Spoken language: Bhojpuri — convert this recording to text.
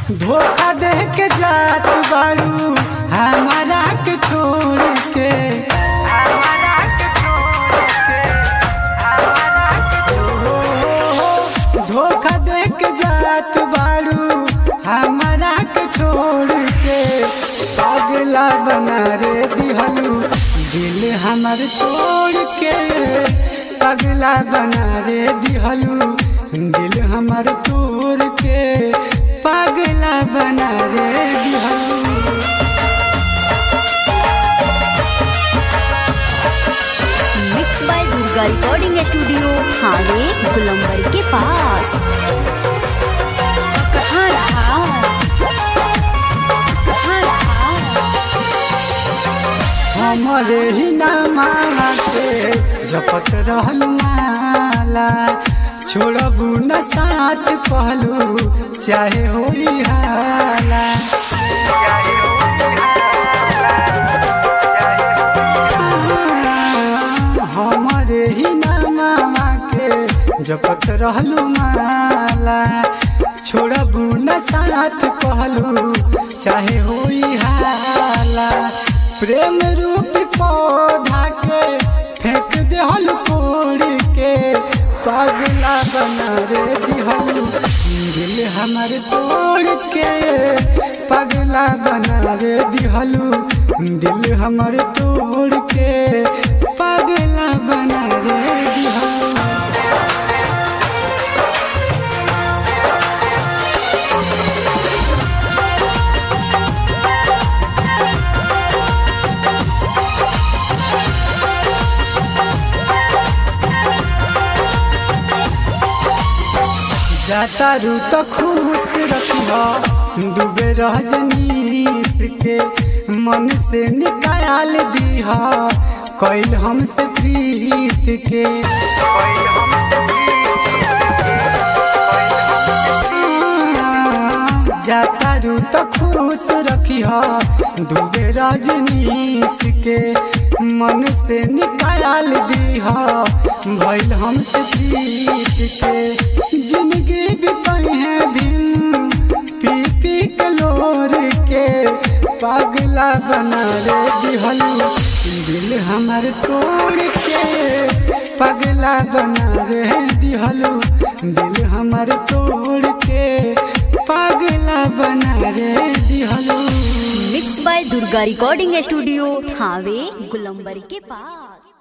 धोखा दे के जात बारू हमारा के छोड़ के धोखा दे के जात बारू हमारा के छोड़ के पगला बना रे दिहलू दिल हमर तोड़ के पगला बना रे दिहलू दिल हमर तोड़ के पगला बना रे दिहलू mix by Durga recording studio हावे गुलंबर के पास कहाँ रहा कहाँ रहा हमरे ही नामा के जपत रहल माला छोड़बू न साथ कहलू चाहे होई हाला हमरे ही नामा के जपत रहलू माला छोड़बू न साथ कहलू चाहे होई हाला प्रेम रूप पौधा के फेंक देहल कोड़ के पगला बना रे दिहल दिल हमर तोड़ के पगला बना रे दिहलू दिल हमर तोड़ के पगला बना रे दिहलू जाता रू तो खुश रखिया डूबे रजनीश के मन से निकाल दिहा कैल हमसे प्रीत के जाता रू तो खुश रखिया डूबे रजनीश के मन से निकाल दिहा भैल हमसे प्रीत के जिंदगी बिताई है भीम पी पी कलोर के पगला बना रे दिहलू दिल हमर तोड़ के पगला बना रे दिहलू दिल हमर तोड़ के पगला बना रे दिहलू mix by Durga recording studio हावे गुलंबर के पास